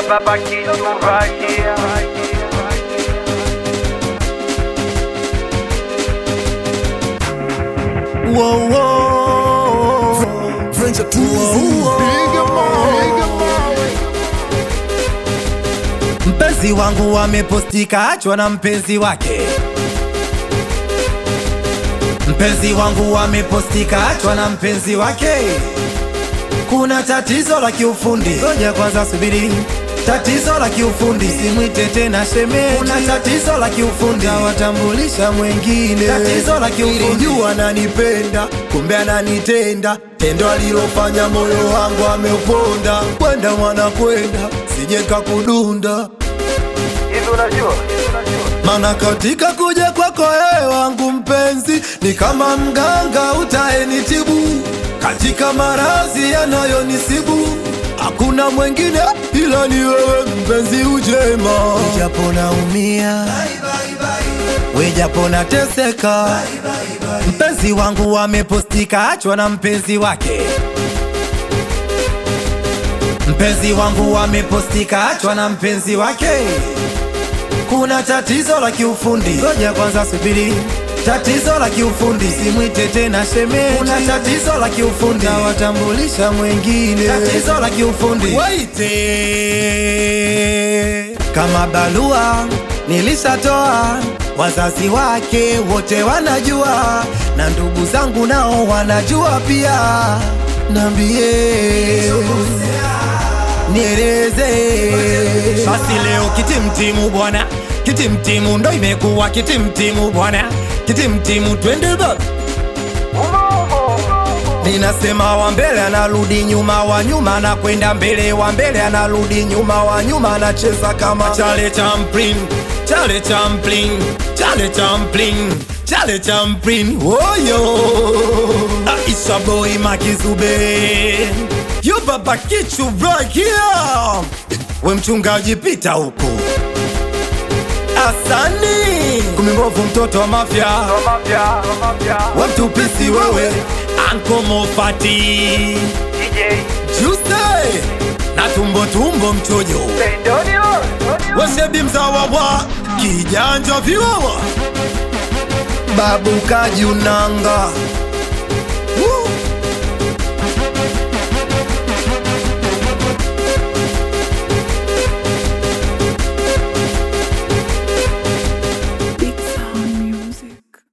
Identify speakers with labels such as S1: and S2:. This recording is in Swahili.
S1: baba kichuvakia
S2: Whoa, whoa.
S3: Venture to
S2: Mpenzi wangu amepostika achwa na mpenzi wake. Mpenzi wangu amepostika achwa na mpenzi wake. Kuna tatizo la kiufundi, ngoja kwanza subiri. Tatizo la kiufundi, simwite tena shemeji. Kuna tatizo la kiufundi, tawatambulisha mwengine. Tatizo la kiufundi,
S3: Nilijua ananipenda kumbe ananitenda, tendo alilofanya moyo wangu ameuponda. Kwenda mwana kwenda, sije kakudunda,
S1: hivi unajua
S3: mana katika kuja kwako wewe wangu mpenzi, ni kama mganga utaenitibu katika maradhi yanayonisibu. Hakuna mwengine ila ni wewe mpenzi ujema, japo naumia wejapo nateseka
S2: mpenzi wangu amepostika achwa na mpenzi wake. Mpenzi wangu amepostika achwa na mpenzi wake. Kuna tatizo la kiufundi, ngoja kwanza subiri. Tatizo la kiufundi, simwite tena shemeji. Kuna tatizo la kiufundi, tawatambulisha mwengine. Tatizo la kiufundi, waite kama barua nilishatoa, wazazi wake wote wanajua, na ndugu zangu nao wanajua pia. Nambie nieleze basi leo kitimtimu bwana kitimtimu ndo imekuwa kitimtimu bwana kitimtimu twende baba ninasema wa mbele anarudi nyuma wa nyuma anakwenda mbele wa mbele anarudi nyuma wa nyuma anacheza kama chale champlin chale champlin chale champlin chale champlin woyo aisha boy makizube yo baba kichu right here we mchungaji pita huko asani kumimbovu mtoto wa mafya
S1: mapya mapya
S2: we mtupisi wewe ankomofati
S1: DJ
S2: juse na tumbo tumbo mchojo
S1: Pendonio
S2: wesebi mzawa wa kijanja viwawa babu kajunanga